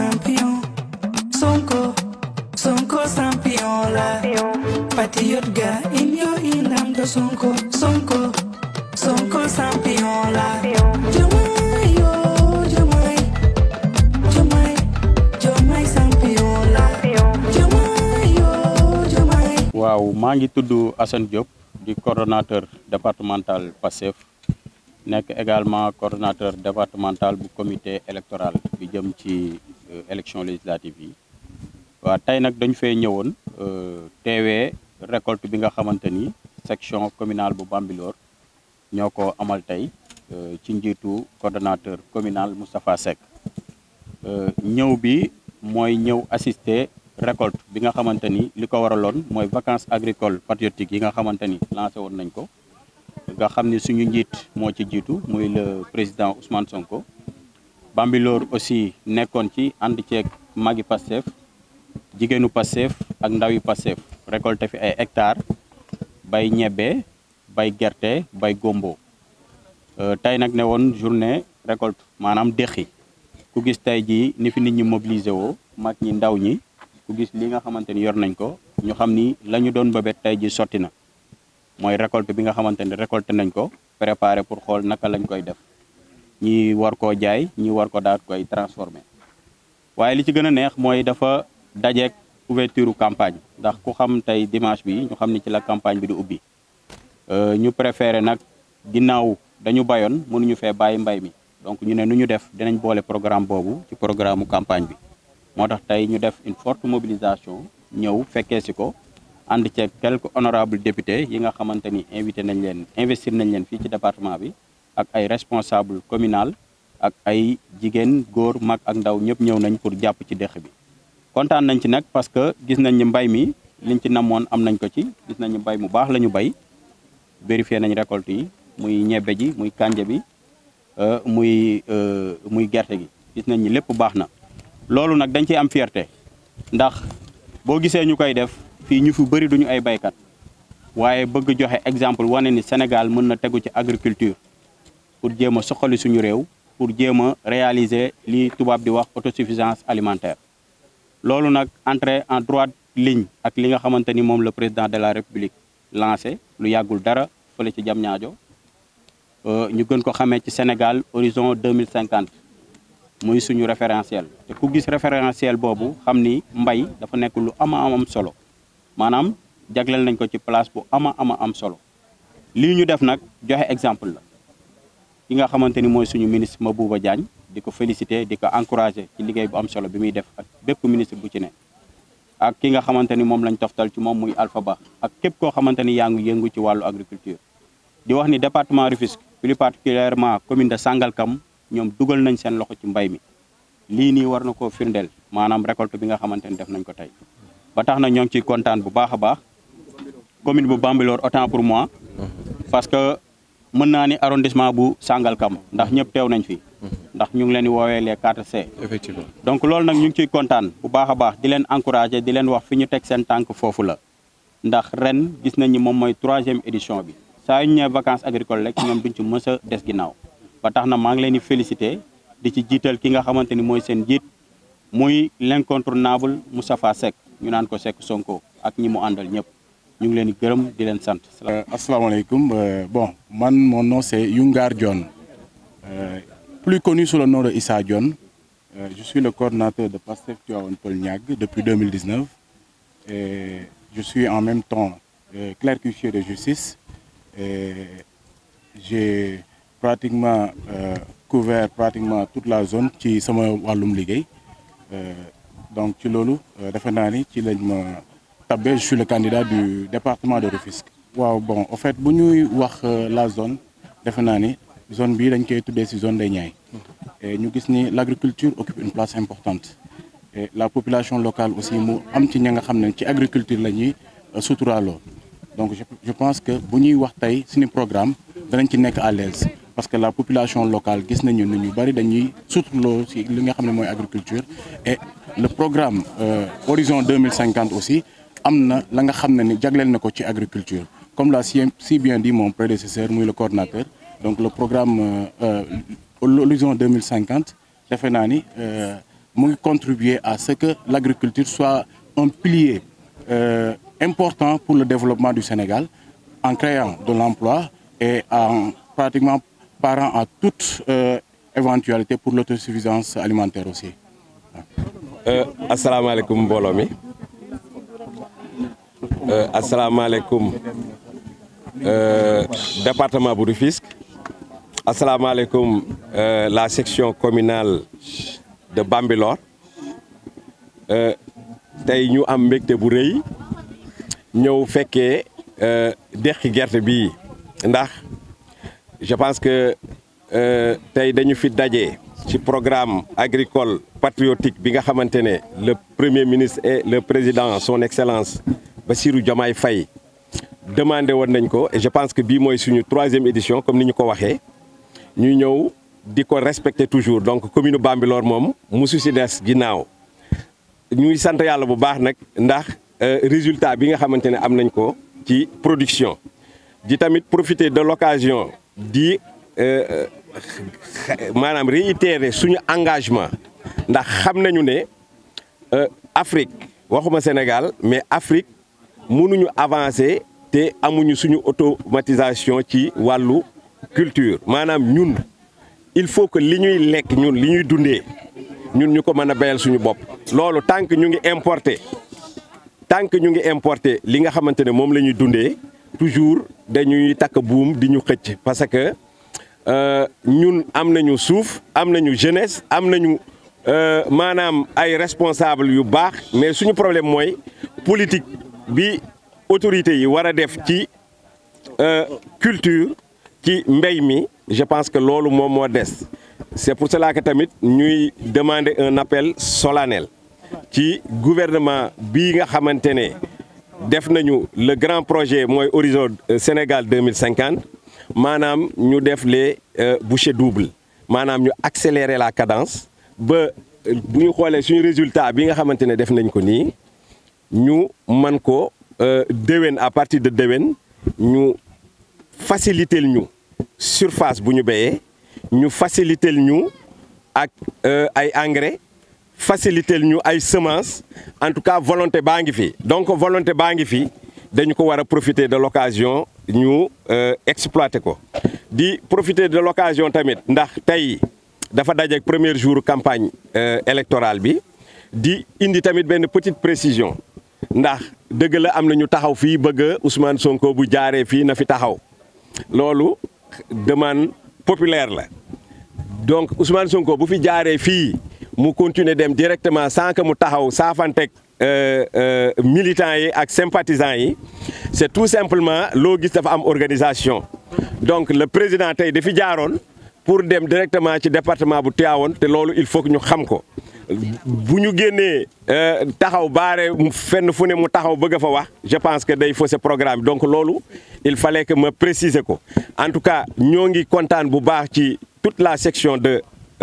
champion Sonko Sonko champion la patriote ga in yo inam do Sonko Sonko Sonko champion la Diomaye yo Diomaye Diomaye Diomaye champion la Diomaye yo Diomaye waaw maa ngi tudd Assane Diop di coordonnateur départemental PASTEF nekk également coordonnateur départemental bu comité électoral bi jëm ci élection législative yi waaw tey nag dañu fee ñëwoon teewee récolte bi nga xamante ni section communale bu Bambilor ñoo ko amal tey ci njiitu coordonnateur communal Moustapha Seck ñëw bi mooy ñëw assister récolte bi nga xamante ni li ko waraloon mooy vacances agricoles patriotiques yi nga xamante ni lancé woon nañ ko nga xam ni suñu njiit moo ci jiitu muy le président Ousmane Sonko Bambilor aussi nekkoon ci ànd ceeg magi Pastef jigéenu Pastef ak ndawi Pastef récolté fi ay hectares bay ñebbe bay gerte bay gombo tey nag ne woon journée récolte maanaam déqi ku gis tey jii ni fi nit ñi mobilisé woo mag ñi ndaw ñi ku gis li nga xamante ni yor nañ ko ñu xam ni la ñu doon bëbët tey ji sotti na mooy récolte bi nga xamante ni récolté nañ ko préparé pour xool naka lañ koy def ñi war koo jaay ñi war ko daat koy transformé waaye li ci gën a neex mooy dafa dajeek ouverture campagne ndax ku xam tey dimanche bi ñu xam ni ci la campagne bi di ubbi ñu préféré nag ginnaaw dañu bayoon mënuñu fee bàyyi mbay mi donc ñu ne nu ñu def dinañ boole programme boobu ci programme campagne bi moo tax tey ñu def une forte mobilisation ñëw fekkee si ko ànd ceeg quelques honorables députés yi nga xamante ni invité nañ leen investir nañ leen fii ci département bi ak ay responsable communal ak ay jigéen góor mag ak ndaw ñëpp ñëw nañ pour jàpp ci dëkk bi kontaan nañ ci nag parce que gis nañ ni mbay mi liñ ci namoon am nañ ko ci gis nañ ni mbay mu baax la ñu bay vérifié nañ récolte yi muy ñebbe ji muy kànja bi muy muy gerte gi gis nañ ni lépp baax na loolu nag dañ ciy am fierté ndax boo gisee ñu koy def fii ñu fi bëri duñu ay baykat waaye bëgg joxe exemple wane ni Sénégal mën na tegu ci agriculture pour jéem a soxali suñu réew pour jéem a réaliser li tubaab di wax autosuffisance alimentaire loolu nag entrer en droite ligne ak li nga xamante ni moom le président de la république lancé lu yàggul dara fële ci Diamniadio ñu gën ko xamee ci Sénégal horizon 2050 muy suñu référentiel te ku gis référentiel boobu xam ni mbay dafa nekk lu ama am solo maanaam jagleel nañ ko ci place bu ama ama am solo lii ñu def nag joxe exemple la ki nga xamante ni mooy suñu ministre Mabouba Diagne di ko féliciter di ko encourager ci liggéey bu am solo bi muy def ak bépp ministre bu ci ne ak ki nga xamante ni moom lañ toftal ci moom muy Alpha Ba ak képp koo xamante ni yaa ngi yëngu ci wàllu agriculture di wax ni département Rufisque plus particulièrement commune de Sangalkam ñoom dugal nañ seen loxo ci mbay mi lii nii war na koo firndeel maanaam récolte bi nga xamante ni def nañ ko tey ba tax na ñoo ngi ciy kontaan bu baax a baax commune bu Bambilor autant pour moi parce que mën naa ni arrondissement bu Sangalkam ndax ñëpp teew nañ fi ndax ñu ngi leen di woowee les 4C effectivement donc loolu nag ñu ngi ciy kontaan bu baax a baax di leen encourager di leen wax fi ñu teg seen tànk foofu la ndax ren gis nañ ni moom mooy troisième édition bi saa yu ñu ñëwee vacances agricoles rek ñoom duñ ci mës a des ginnaaw ba tax na maa ngi leen di féliciter di ci jiital ki nga xamante ni mooy seen jiit muy l'incontournable Moustapha Seck ñu naan ko Seck Sonko ak ñi mu àndal ñëpp ñu ngi leen di gërëm di leen sant. asalaamaaleykum bon man mon nom c'est Youngar Dione plus connu sous le nom de Issa Dione je suis le coordinateur de Pastef Tivaouane Peulh Niague depuis 2019 et je suis en même temps clerc huissier de justice et j'ai pratiquement euh, couvert pratiquement toute la zone ci sama wàllum liggéey donc ci loolu defe naa ni ci lañ ma tabbee je suis le candidat du département de Rufisque. waaw bon en fait bu ñuy wax la zone defe naa ni zone bii dañ koy tuddee ci zone des Niayes et ñu gis ni l'agriculture occupe une place importante et la population locale aussi mu am ci ña nga xam ne ci agriculture la ñuy suturaaloo donc je je pense que bu ñuy wax tey suñu programme danañ ci nekk à l'aise parce que la population locale gis nañu ni ñu bari dañuy suturloo ci li nga xam ne mooy agriculture et le programme euh, Horizon 2050 aussi am na la nga xam ne ni jagleel na ko ci agriculture comme l'a si si bien dit mon prédécesseur muy le coordinateur donc le programme euh, euh, Horizon 2050 defe naa ni mu ngi contribuer à ce que l'agriculture soit un pilier euh, important pour le développement du Sénégal en créant de l'emploi et en pratiquement parant à toute euh, éventualité pour l'autosuffisance alimentaire aussi. asalaamaaleykum mbooloo mi asalaamaaleykum département bu Rufisque asalaamaaleykum la section communale de Bambilor tey ñu am mbégte bu rëy ñëw fekkee deqi gerte bi ndax je pense que tey dañu fi daje ci programme agricole patriotique bi nga xamante ne le premier ministre et le président son excellence Bassirou Diomaye Faye demandé woon nañ ko et je pense que bii mooy suñu troisième édition comme ni ñu ko waxee ñu ñëw di ko respecter toujours donc commune Bambilor moom musu si des ginnaaw ñuy sant yàlla bu baax nag ndax résultat bi nga xamante ne am nañ ko ci production di tamit profiter de l'occasion di maanaam réitérer suñu engagement ndax xam nañu ne Afrique waxuma Sénégal mais Afrique mënuñu avancer te amuñu suñu automatisation ci wàllu culture maanaam ñun il faut que li ñuy lekk ñun li ñuy dundee ñun ñu ko mën a béyal suñu bopp. loolu tant que ñu ngi importer tant que ñu ngi importer li nga xamante ne moom la ñuy dundee toujours dañuy takk buum di ñu xëcc parce que. ñun am nañu suuf am nañu jeunesse am nañu maanaam ay responsable yu baax mais suñu problème mooy politique bi autorités yi war a def ci culture ci mbéy mi je pense que loolu moom moo des c'est pour cela que tamit ñuy demander un appel solennel ci gouvernement bii nga xamante ne def nañu le grand projet mooy Horizon Sénégal 2050 maanaam ñu def les bouchées doubles maanaam ñu accélérer la cadence ba bu ñu xoolee suñu résultat bi nga xamante ne def nañ ko nii ñu mën ko déwén à partir de déwén ñu faciliter ñu surface bu ñu béyee ñu faciliter ñu ak ay engrais faciliter ñu ay semences en tout cas volonté baa ngi fi donc volonté baa ngi fi dañu ko war a profiter de l'occasion ñu exploiter ko di profiter de l'occasion tamit ndax tey dafa dajeek premier jour campagne électorale bi di indi tamit benn petite précision ndax dëgg la am na ñu taxaw fii bëgg Ousmane Sonko bu jaaree fii na fi taxaw loolu demande populaire la donc Ousmane Sonko bu fi jaaree fii mu continuer dem directement sans que mu taxaw saafanteeg militants yi ak sympathisants yi c'est tout simplement loo gis dafa am organisation donc le président tey dafi jaaroon pour dem directement ci département bu Tivaouane te loolu il faut que ñu xam ko bu ñu génnee taxaw baare fenn fu ne mu taxaw bëgg a fa wax je pense que day fausser programme donc loolu il fallait que ma préciser ko en tout cas ñoo ngi kontaan bu baax ci toute la section de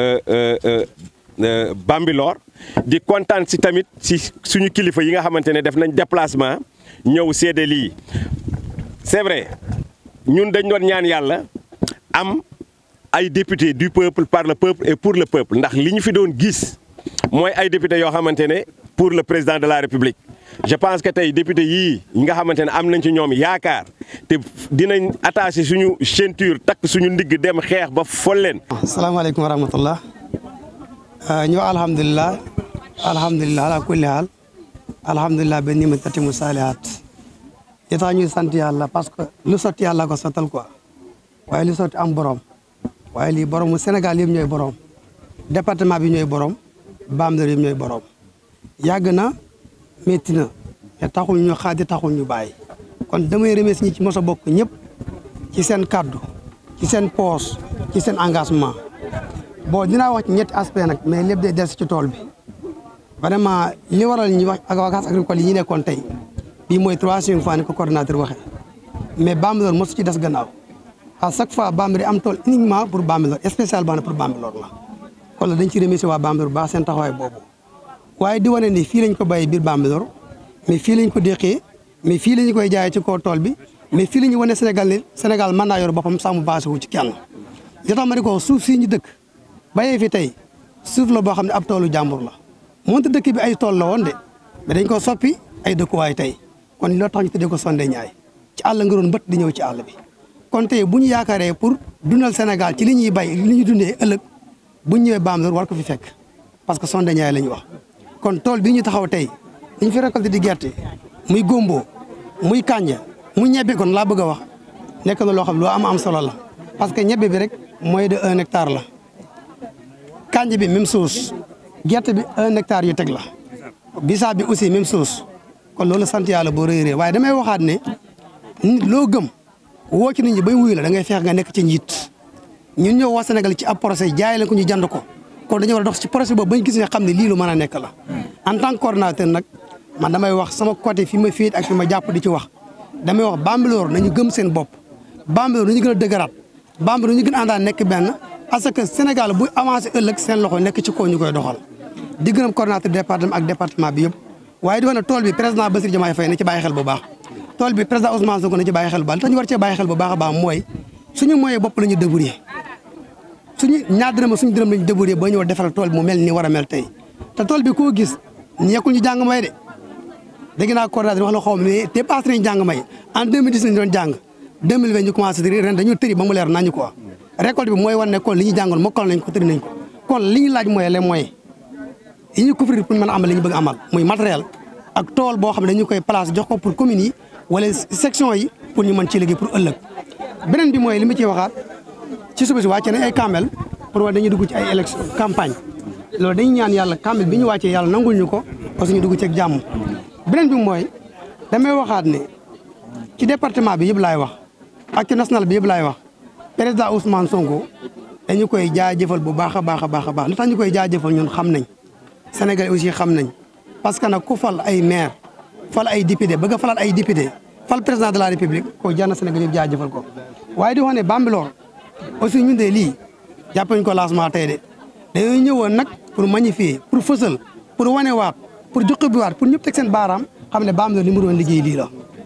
Bambilor di kontaan si tamit si suñu kilifa yi nga xamante ne def nañ déplacement ñëw seede lii c'est vrai ñun dañ doon ñaan yàlla am ay députés du peuple par le peuple et pour le peuple ndax li ñu fi doon gis mooy ay députés yoo xamante ne pour le président de la république je pense que tey député yii yi nga xamante ne am nañ ci ñoom yaakaar te dinañ attaché suñu ceinture takk suñu ndigg dem xeex ba fol leen. asalaamaaleykum wa rahmatullah ñu alhamdulilah alhamdulilah ala kulli haal alhamdulilah ba ni ma tati mu saalihaat li tax ñuy sant yàlla parce que lu sotti yàlla ko sottal quoi waaye lu sotti am borom waaye lii boromu Sénégal yëpp ñooy borom département bi ñooy borom Bambilor yëpp ñooy borom yàgg na métti na mais taxul ñu xaadi taxul ñu bàyyi kon damay remercier ñi ci mos a bokk ñëpp ci seen kaddu ci seen poos ci seen engagement bon dinaa wax ci ñetti aspect nag mais lépp day des ci tool bi vraiment li waral ñu wax ak vacances agricoles yi ñu nekkoon tey bii mooy troisième fois ni ko coordonnateur waxee mais Bambilor mosu ci des gannaaw à chaque fois Bambilor am tool uniquement pour Bambilor spécialement pour Bambilor la kon la dañ ci remercier waa Bambilor bu baax seen taxawaay boobu waaye di wane ni fii lañ ko bàyyi biir Bambilor mais fii lañ ko déqee mais fii la ñu koy jaayee ci kaw tool bi mais fii la ñu wane Sénégal ne Sénégal mën naa yor boppam sàmm basé wu ci kenn li tax ma di ko suuf sii ñu dëkk bayee fi tey suuf la boo xam ne ab toolu jàmbur la moonte dëkk bi ay tool la woon de mais dañ ko soppi ay dëkkuwaay tey kon loo tax ñu tuddee ko Sondé Niayes ci àll nga doon bët di ñëw ci àll bi kon tey bu ñu yaakaaree pour dundal Sénégal ci li ñuy bay li ñuy dundee ëllëg bu ñu ñëwee Bambilor war ko fi fekk parce que Sondé Niayes la ñu wax kon tool bii ñu taxaw tey li ñu fi récolté di gerte muy gombo muy kànja muy ñebbe kon laa bëgg a wax nekk na loo xam loo am am solo la parce que ñebbe bi rek mooy de un hectare la kànja bi même chose gerte bi un hectare yu teg la bisaab bi aussi même chose kon loolu sant yàlla boo rëy rëy waaye damay waxaat ne nit loo gëm woo ci nit ñi bay wuyu la da ngay feex nga nekk ci njiit ñun ñëw waa Sénégal ci ab projet jaay leen ko ñu jand ko kon dañoo war a dox ci projet boobu bañ gis ne xam ne lii lu mën a nekk la en tant que coordonnateur nag man damay wax sama côté fi ma féet ak fi ma jàpp di ci wax damay wax Bambilor nañu gëm seen bopp Bambilor nañu gën a dëgëraat Bambilor nañu gën a àndaan nekk benn parce que Sénégal buy avancé ëllëg seen loxo nekk ci kaw ñu koy doxal di gërëm coordonnateur département ak département bi yëpp waaye di wax ne tool bi président Bassirou Diomaye Faye na ci bàyyi xel bu baax tool bi président Ousmane Sonko na ci bàyyi xel bu baax li tax ñu war cee bàyyi xel bu baax a baax mooy suñu moyen bopp la ñu débrouiller suñu ñaar dërëm suñu dërëm la ñu débrouiller ba ñëw defal tool bi mu mel ni war a mel tey te tool bi koo gis nekkul ñu jàng may de dégg naa coordonnateur wax la xaw ma ne dépassé nañu jàng may en 2010 lañu doon jàng 2020 ñu commencé tëri ren dañu tëri ba mu leer nañu quoi récolte bi mooy wan ne kon li ñu jàngoon mokkal nañ ko tëri nañ ko kon li ñu laaj mooy les moyens yi ñu couvrir pour mën a amal li ñu bëgg amal muy matériel ak tool boo xam ne dañu koy place jox ko pour communes yi wala section yi pour ñu mën ci liggéey pour ëllëg beneen bi mooy li ma ciy waxaat ci suba si wàcce nañ ay kamel pour wax dañuy dugg ci ay élection campagne loolu dañuy ñaan yàlla kamel bi ñu wàccee yàlla nangul ñu ko parce que ñu dugg ci ak jàmm beneen bi mooy damay waxaat ne ci département bi yëpp laay wax ak ci national bi yëpp laay wax président Ousmane Sonko dañu koy jaajëfal bu baax a baax a baax a baax li tax ñu koy jaajëfal ñun xam nañ Sénégal aussi xam nañ parce que nag ku fal ay maire fal ay député bëgg a falaat ay député fal président de la république ko jar na Sénégal yëpp jaajëfal ko waaye di wax ne Bambilor aussi ñun de lii jàppañ ko lancement tey de dañoo ñëwoon nag pour magnifier pour fësal pour wane waat pour joxe bi waat pour ñëpp teg seen baaraam xam ne Bambilor li mu doon liggéey lii la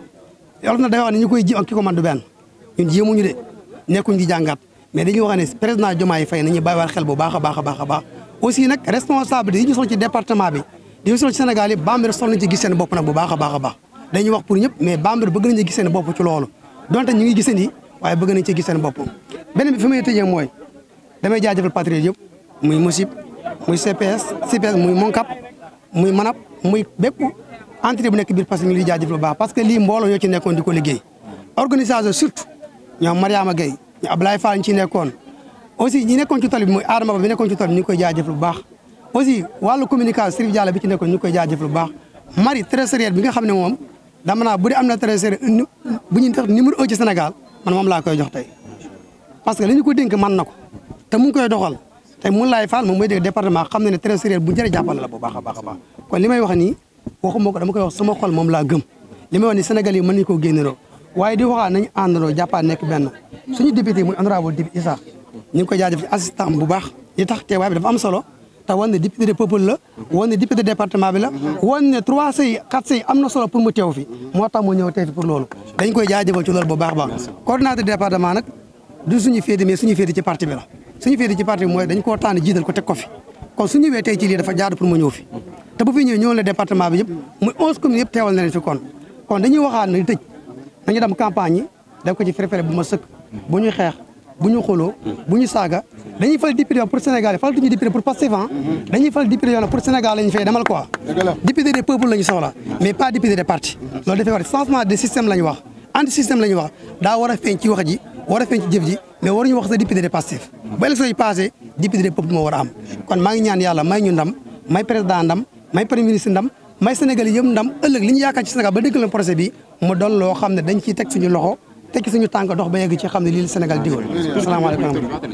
yolof na day wax ne ñu koy ji ak ki ko man du benn ñun jéemuñu de nekkuñ di jàngat mais dañuy wax ne président Diomaye Faye nañu bàyyiwaat xel bu baax a baax a baax a baax aussi nag responsable yi ñu soxla ci département bi di ñu soxla ci Sénégal yi Bambilor soxla nañ ci gis seen bopp nag bu baax a baax a baax dañuy wax pour ñëpp mais Bambilor bëgg nañu gis seen bopp ci loolu donte ñu ngi gisee nii waaye bëgg nañ ci gis seen bopp beneen bi fi may tëjee mooy damay jaajëfal patriote yëpp muy MOSIP muy CPS CPS muy MONCAP muy MANAP muy bépp entité bu nekk biir parce que ñu ngi jaajëfal bu baax parce que lii mbooloo ñoo ci nekkoon di ko liggéey organisation surtout ñoom Mariama Gueye ñu Ablaye Fall ñu ci nekkoon aussi ñi nekkoon ci tool bi muy Adama Ba bi nekkoon ci tool bi ñu ngi koy jaajëfal bu baax aussi wàllu communication Sirif Diallo bi ci nekkoon ñu ngi koy jaajëfal bu baax Marie trésorière bi nga xam ne moom dama naa bu dee am na trésorière bu ñuy def numéro un ci Sénégal man moom laa koy jox tey parce que li ñu ko dénk mën na ko te mu ngi koy doxal te mun laay faal moom mooy dégg département xam na ne trésorière bu njëriñ jàppale la bu baax a baax a baax kon li may wax nii waxuma ko dama koy wax sama xol moom laa gëm li may wax ni Sénégal yi mën nañu koo génnéroo waaye di waxaat nañu àndandoo jàppaat nekk benn suñu député muy honorable député Issa ñu ngi koy jaajëf ci assistant bu baax li tax teewaay bi dafa am solo te wan ne député de peuple la wan ne député département bi la wan ne trois sëy quatre sëy am na solo pour mu teew fi moo tax mu ñëw teew fi pour loolu dañ koy jaajëfal ci loolu bu baax baax coordonnateur département nag du suñu féete mais suñu féete ci parti bi la suñu féete ci parti bi mooy dañ koo tànn jiital ko teg ko fi kon su ñëwee tey ci lii dafa jaadu pour mu ñëw fi te bu fi ñëwee ñëwoon la département bi yëpp muy onze communes yëpp teewal na leen fi kon kon dañuy waxaat na tëj nañu dem campagne yi def ko ci préféré bu ma sëkk bu ñu xeex bu ñu xuloo bu ñu saaga dañuy fal député pour Sénégal fal tuñu député pour Pastef dañuy fal député yoo pour Sénégal la ñu fay demal quoi député des peuples la ñu soxla mais pas député des partis loolu dafay war changement de système la ñu wax anti système la ñu wax daa war a feeñ ci wax ji war a feeñ ci jëf ji mais waruñu wax sa député des Pastef ba élection yi passé député des peuples moo war a am kon maa ngi ñaan yàlla may ñu ndam may président ndam may premier ministre ndam may Sénégal yëpp ndam ëllëg li ñu yaakaar ci Sénégal ba dégg leen projet bi mu doon loo xam ne dañ ciy teg suñu loxo teg suñu tànk dox ba yegg ci xam ne lii la Sénégal digoon asalaamaaleykum